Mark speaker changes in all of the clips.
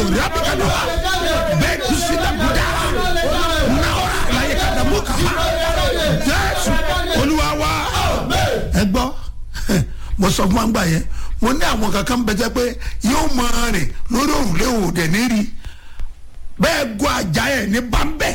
Speaker 1: rabikado bẹ́ẹ̀ kú sí dàgúdà náwó láyé kàdàmú kàfà jésù olúwa wa ẹ gbọ́ mo sọ fún wa gbà yẹn mo ní àwọn kankan bẹ jẹ́ pé yóò máa rìn lórí òrùlé òde níri bẹ́ẹ̀ gun àjà ẹ̀ ní bámbẹ́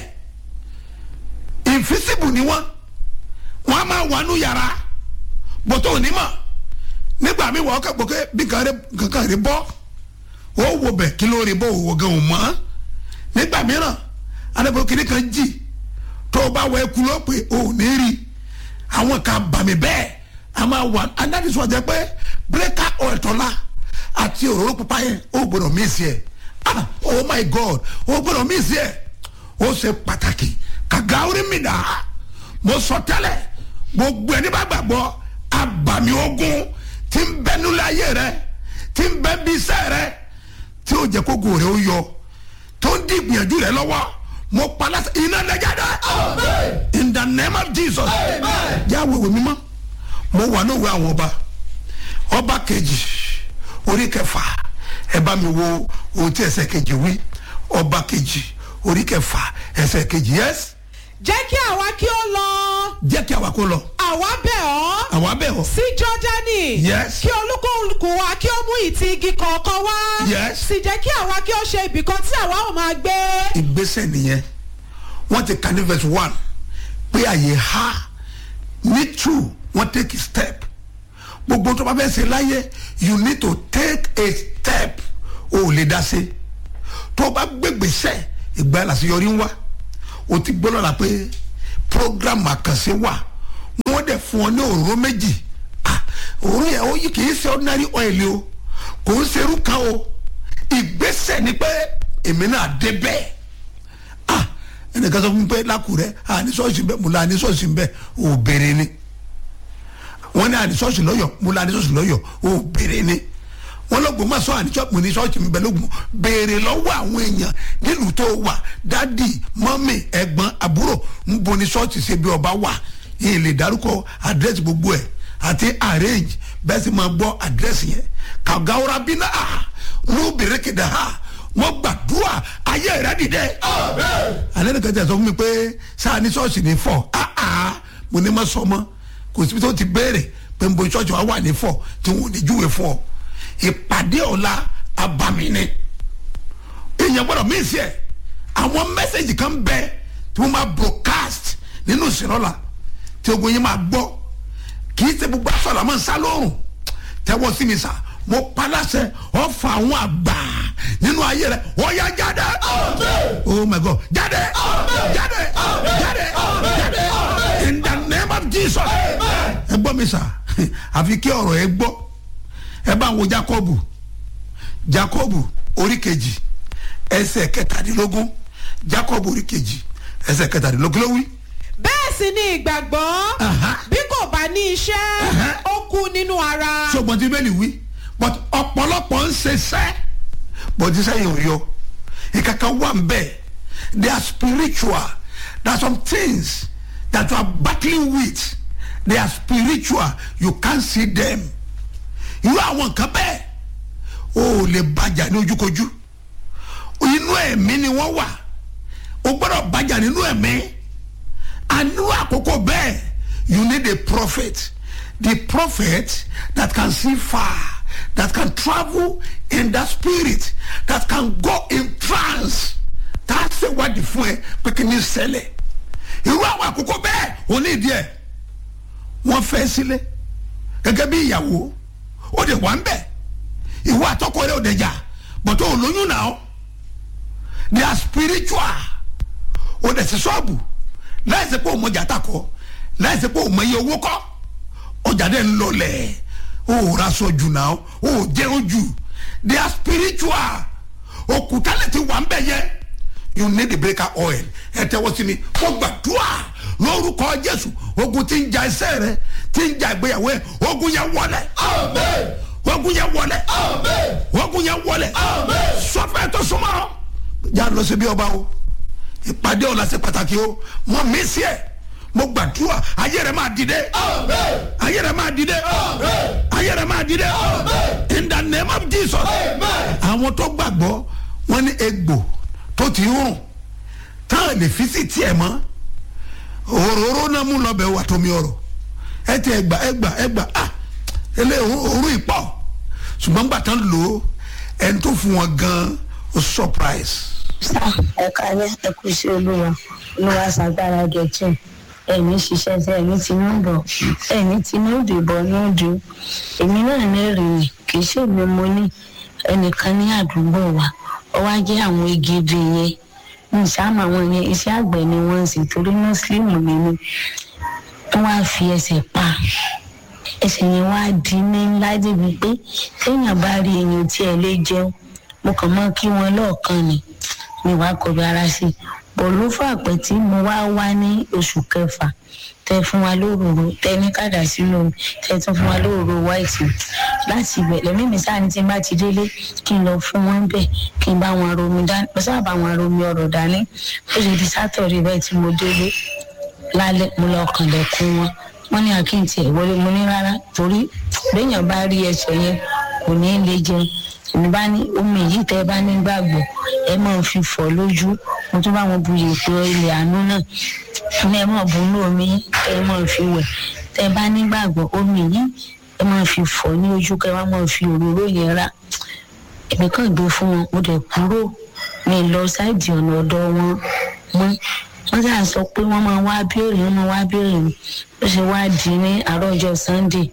Speaker 1: invisible ni wọ́n wọ́n á máa wà nù yàrá bọ́tọ̀ onímọ̀ nígbà mi wọ́n kà pé bí kankan rí bọ́ ó wo bẹ̀ kí ló rí bọ́ òwò gan ò mọ́ nígbà mìíràn adébọ̀ kìnìún kan jì tó o bá wọ ẹkú ló pé o ò ní rí àwọn kan bàmí bẹ́ẹ̀ a máa wà adánisọ̀ jẹ́ pé bírèkà ọ̀ẹ̀tọ́lá àti òróró pupa yẹn ó gbọ́dọ̀ mí sí ẹ̀ ah oh my god ó gbọ́dọ̀ mí sí ẹ̀ ó ṣe pàtàkì kàgá orí mi dà mo sọ tẹ́lẹ̀ gbogbo ẹni bá gbàgbọ́ abàmì ogun tí ń bẹ nílẹ̀ ayé rẹ tí ń bẹ bí iṣẹ́ rẹ tí ó jẹ́ kó gòrè ó yọ tó ń di ìgbìyànjú rẹ lọ́wọ́ mo pa láti iná lẹ́jáde in the name of jesus jáwé ìwé mímọ́ mo wà ní òwe àwọn ọba ọba kejì orí kẹfà ẹ bá mi wo ohun tí ẹsẹ̀ kejì wí ọba kejì orí kẹfà ẹsẹ̀ kejì yẹs
Speaker 2: jẹ́ kí àwa kí ó lọ
Speaker 1: jẹ́ kí àwa kó lọ
Speaker 2: àwa bẹ̀ ọ́
Speaker 1: àwa bẹ̀ ọ́
Speaker 2: sí jọ́dánì
Speaker 1: Yes.
Speaker 2: kí olúkúlùkù wa kí ó mú ìtì igi kọ̀ọ̀kan wá
Speaker 1: Yes.
Speaker 2: sì jẹ́ kí àwa kí ó ṣe ibìkan tí àwa ò máa gbé
Speaker 1: ìgbésẹ̀ nìyẹn wọ́n ti kà ní verse one pé àyè ha ní two wọ́n take a step gbogbo tó bá fẹ́ ṣe láyé you need to take a step o ò lè dá sí tó o bá gbégbèsẹ̀ ìgbà làṣeyọrí ń wá o ti gbọ́ lọ́la pé program àkànṣe wà wọ́n dẹ̀ fún ọ ní òróró méjì ah òróró yẹn ó yí kì í ṣe ordinary oil o kò ń ṣerú kan o ìgbésẹ̀ ni pé èmi náà dé bẹ́ẹ̀ ah ẹnìkan sọ fún mi pé lákùrẹ́ àní ṣọ́ọ̀ṣì bẹ́ẹ̀ mo la àní ṣọ́ọ̀ṣì bẹ́ẹ̀ ò béèrè ni wọ́n ní àní ṣọ́ọ̀ṣì lọ́yọ̀ mo la àní ṣọ́ọ̀ṣì lọ́yọ̀ ò béèrè ni wọ́n lọ́gbọ̀n máa sọ àní ṣọ́ọ̀ṣì mo ní ṣọ́ọ̀ṣì mi bẹ́ẹ̀ lógun béèrè lọ́wọ́ àwọn èèyàn nílùú tó wà dádì mọ́mì ẹ̀gbọ́n àbúrò ń bo ní ṣọ́ọ̀ṣì ṣe bí ọba wà yìí lè dárúkọ àdírẹ́sì gbogbo ẹ̀ àti arrange bẹ́ẹ̀ sì máa gbọ́ àdírẹ́sì yẹn kàgáwóra bí náà ló bèrè kéde ha wọ́n gbàdúrà ayé rẹ̀ dìde. alẹ́ nìkan tẹ̀ sọ fún mi pé sáà ní ṣọ́ọ̀ṣì ní fọ́ áá mo ní ma sọ mọ́ kò síbi tó ti béèrè pé n bo ṣọ́ọ̀ṣì wa wà ní fọ́ tí wọ́n ò ní júwe fún ọ. ìpàdé ọ̀la abàmì ni èèyàn gbọ́dọ̀ mí sí ẹ̀ àwọn mẹ́sẹ̀gì kan bẹ tí wọ́n máa broadcast nínú ìsìnlọ́la tí ogun yín máa gbọ́ kì í ṣe gbogbo aṣọ àlámọ́ ń sá lóorùn tẹ́wọ́ sí mi sà mo paláṣẹ ọ̀fà àwọn àgbà nínú ayé rẹ̀ wọ́n yá jáde. oh my god jáde jáde jáde jáde in the name of jesus. ẹ gbọ́ mi sà àfi kí ọ̀rọ̀ ẹ gbọ́ ẹ bá wo jacobu jacobu orí kejì ẹsẹ̀ kẹtàdínlógún jacobu orí kejì ẹsẹ̀ kẹtàdínlógún ló wí.
Speaker 2: bẹ́ẹ̀ sì ni ìgbàgbọ́
Speaker 1: Aha.
Speaker 2: bí kò bá ní iṣẹ́
Speaker 1: Aha.
Speaker 2: ó kú nínú ara
Speaker 1: ṣùgbọ́n tí bẹ́ẹ̀ ni wí but ọ̀pọ̀lọpọ̀ ń ṣiṣẹ́ but iṣẹ́ yẹn ò yọ ìkàkà wà ń bẹ̀ they are spiritual there are some things that you are battling with they are spiritual you can't see them irú àwọn nǹkan bẹ́ẹ̀ o ò lè bàjá ní ojúkojú inú ẹ̀mí ni wọ́n wà o gbọ́dọ̀ bàjá nínú ẹ̀mí àánú àkókò bẹ́ẹ̀ you need a prophet the prophet that can see far that can travel in the spirit that can go in trance tá a ṣe wádìí fún ẹ pé kí ni ṣẹlẹ̀ irú àwọn àkókò bẹ́ẹ̀ ò ní ìdí ẹ̀ wọ́n fẹ́ sílé gẹ́gẹ́ bí ìyàwó ó de wà ń bẹ̀ ìwọ àtọkọ rẹ ò dẹ̀ jà bọ̀tọ̀ olóyún náà they are spiritual ó dẹ̀ sí ṣọ́ọ̀bù láìsí pé òun ọjà takọ láìsí pé òun iye owó kọ́ ọjà dẹ̀ ń lọlẹ̀ ó raṣọ jù náà ó jẹun jù they are spiritual òkúta lè ti wà ń bẹ̀ yẹ you need the breaker oil ẹ tẹ́wọ́ sí mi ó gbàdúrà lórúkọ jésù ogun tí ń ja iṣẹ́ rẹ tí ń ja ìgbéyàwó ẹ ogun yẹn wọlé ogun yẹn wọlé ogun yẹn wọlé sọfẹ tó súnmọ́ já lọ sí bí ọba o ìpàdé ọ̀la ṣe pàtàkì o mo mí sí ẹ mo gbàdúrà ayé rẹ máa dìde ayé rẹ máa dìde ayé rẹ máa dìde in the name of jesus àwọn tó gbàgbọ́ wọ́n ní egbò tó ti ń rùn táwọn lè fi sí tiẹ̀ mọ́ òróró náà mú lọ́bẹ̀ wà tómi ọ̀rọ̀ ẹ ti ẹgbà ẹgbà ẹgbà ah ilé òru ìpọ̀ ṣùgbọ́n gbà tán lò ó ẹni tó fún wọn gan ó surprise.
Speaker 3: sá ẹ̀ka alẹ́ ẹ̀kú sí olúwa olúwa ṣàgbára gẹ̀ẹ́tì ẹ̀mí ṣiṣẹ́ sí ẹ̀mí tinúbọ̀ ẹ̀mí tinúdìbọ̀ núdù èmi náà lẹ́rìí kì í ṣèmi mo ní ẹnìkan ní àdúgbò wa ó wá jẹ́ àwọn igi ibi yẹn ní ìsáàmù àwọn yẹn iṣẹ́ àgbẹ̀ ni wọ́n ń ṣe torí mùsùlùmí ni mí wọ́n wá fi ẹsẹ̀ pa ẹsẹ̀ yẹn wá di ní ńlá débi pé téèyàn bá rí èèyàn tí ẹ lè jẹun mo kàn mọ́ kí wọ́n lọ́ọ̀kan ni mi wá kọbi ara sí i bọ̀lú fàpẹ́ tí mo wá wá ní oṣù kẹfà tẹ fún wa lóròrò tẹ ní kàdà sínú omi tẹ tún fún wa lóròrò wáìtì láti ibẹ̀ lẹ́mí mi sáà ní tí n bá ti délé kí n lọ fún wọn bẹ̀ kí n bá wọn romi dání mo sábà bá wọn romi ọ̀rọ̀ dání ó ṣe di sátọ̀dé bẹ́ẹ̀ tí mo délé lálẹ́ mo lọ kànlẹ̀kùn wọn wọ́n ní àkíyèsí ẹ̀ wọlé mo ní rárá torí béèyàn bá rí ẹsẹ̀ yẹn kò ní lè jẹun èmi bá ní omi yìí tẹ́ ẹ bá ní gbàgbọ́ ẹ máa fi fọ̀ lójú mo tún bá wọn bu yèèpẹ̀ ilẹ̀ àánú náà ní ẹ máa bu inú omi yìí tẹ́ ẹ máa fi wẹ̀ tẹ́ ẹ bá ní gbàgbọ́ omi yìí ẹ máa fi fọ̀ ní ojú kẹ́ ẹ wá máa fi òróró yẹn rà èmi kàn gbé fún wọn mo dẹ̀ kúrò mi lọ sáìdì ọ̀nà ọ̀dọ̀ wọn mọ́ wọ́n sà sọ pé wọ́n máa wá béèrè wọ́n máa wá béèrè mi ó ṣe wá di ní àárọ̀ ọjọ́ sunday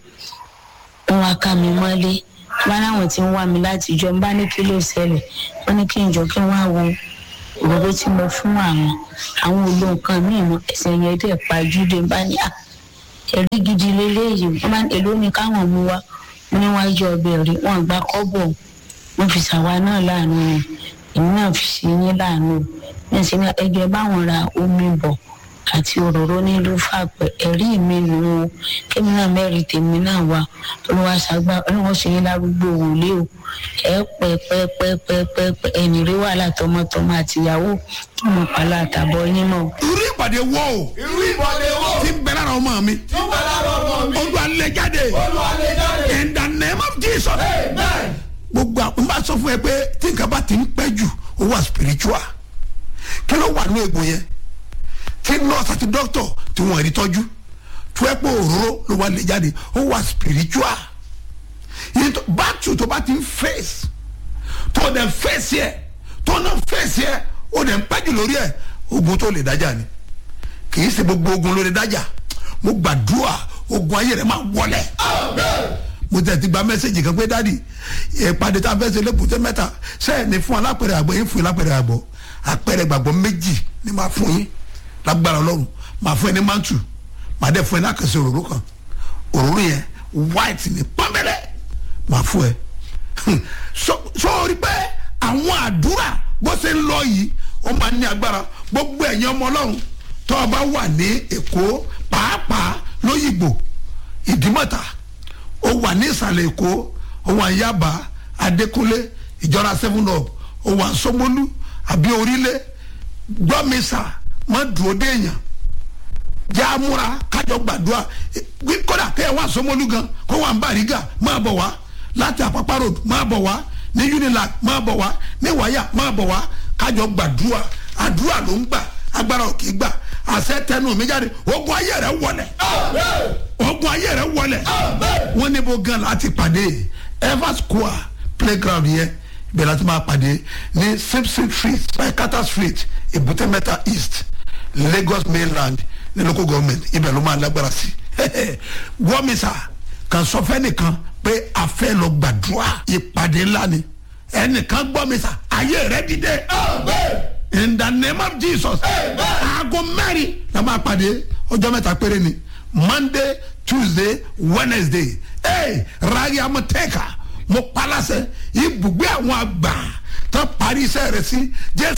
Speaker 3: wọ́n wá ká mi mọ́lé wọ́n láwọn tí ń wá mi láti ìjọ ń bá ní kí ló ṣẹlẹ̀ wọ́n ní kí n jọ kí wọ́n á wo òróró tí mo fún àwọn àwọn olo nǹkan míì mọ ẹsẹ̀ yẹn dẹ̀ pàjúdé bá ní à ẹ̀rí gidi lélẹ́yìí wọ́n bá èló ni káwọn mú wá wọ́n ní wọ́n jẹ ọbẹ̀ rí wọ́n gbá kọ́bọ̀ wọ́n fi ṣàwa náà láàánú èmi náà fi ṣe yín láàánú ní ṣe ẹgbẹ́ báwọn ra omi bọ̀ àti òróró nílùú fàpẹ́ ẹ̀rí mi nù ú kémi náà mẹ́rin tèmi náà wá olúwa ṣàgbà olúwa ṣe yín lárúgbó wòlé o ẹ pẹ́ pẹ́ pẹ́ pẹ́ pẹ́ pẹ́ ẹ̀yìn rí wàhálà tọmọtọmọ àtìyàwó kí mo pàlọ́ àtàbọ̀ yín mọ́.
Speaker 1: irú ìpàdé wo o
Speaker 4: irú ìbọ̀dé wo
Speaker 1: ti ń bẹ lára ọmọ mi
Speaker 4: tí ń bẹ lára ọmọ mi
Speaker 1: ojú alẹ́ jáde
Speaker 4: olùwàlẹ̀ jáde
Speaker 1: in the name of jesus
Speaker 4: amen
Speaker 1: gbogbo àwọn bá sọ fún ẹ pé tí nǹkan bá ti ń pẹ́ jù ó wà spiritual kí ló wà ní egbò yẹn tí nurse àti doctor tí wọ́n rí tọ́jú tó ẹ pé òróró ló wà lè jáde ó wà spiritual yìí tó bátù tó bá ti ń face tó dẹ̀ face yẹ tó náà face yẹ ó dẹ̀ ń pẹ́ jù lórí ẹ̀ ogun tó lè dájà ni kì í ṣe gbogbo ogun ló lè dájà mo gbàdúrà ogun ayé rẹ máa wọlẹ̀ mo tẹ̀ ti gba mẹ́sẹ̀gì kan pé dáàdi ìpàdé tá a fẹ́ ṣe lẹ́kùtẹ́ mẹ́ta sẹ́yìn ní fún alápẹ̀rẹ̀ àgbọ̀ yín fún alápẹ̀rẹ̀ àgbọ̀ àpẹẹrẹ gbàgbọ́ méjì ni máa fún yín lágbára ọlọ́run máa fún ẹ ní mantu máa dẹ́ fún ẹ ní àkànṣe òróró kan òróró yẹn white ní pọ́nbẹ́lẹ́ máa fún ẹ sọ́ọ́rí pé àwọn àdúrà bó ṣe ń lọ yìí ó máa ní agbára gbogbo ẹ̀yin ọmọ ọlọ́run tó o bá wà ní èkó pàápàá lóyìnbó ìdímọ̀ta ó wà ní ìsàlẹ̀ èkó ó wà ní yaba adékúnlé ìjọra seven up ó wà ní sọmọlú àbí orílẹ̀ gbọ́mísà má dúró déèyàn jẹ́ amúra kájọ gbàdúrà wí kódà kéèyàn wà sọmọlú gan kó wà ní bàrígà máa bọ̀ wá láti àpapá road máa bọ̀ wá ní unilag máa bọ̀ wá ní wáyà máa bọ̀ wá kájọ gbàdúrà àdúrà ló ń gbà agbára ò kì í gbà àṣẹ tẹnu mi jáde ogun ayé rẹ wọlẹ̀ ogun ayé rẹ wọlẹ̀ wọ́n ní bó gan láti pàdé ever square playground yẹn ibẹ̀ láti máa pàdé ní simpson street paikata street èbúté mẹ́ta east lagos mainland ní local government ibẹ̀ ló máa lágbára sí wọ́mísà kan sọ fẹ́ nìkan pé a fẹ́ lọ gbàdúrà ìpàdé ńlá ni ẹnìkan gbọ́mísà ayé rẹ dìde in the name of jesus aago mẹ́rin la máa pàdé ọjọ́ mẹ́ta péré ni monday tuesday wednesday hey, rari amọ̀tẹ́ka mo palasẹ̀ ibùgbé àwọn àgbà tó parí iṣẹ́ rẹ̀ sí jésù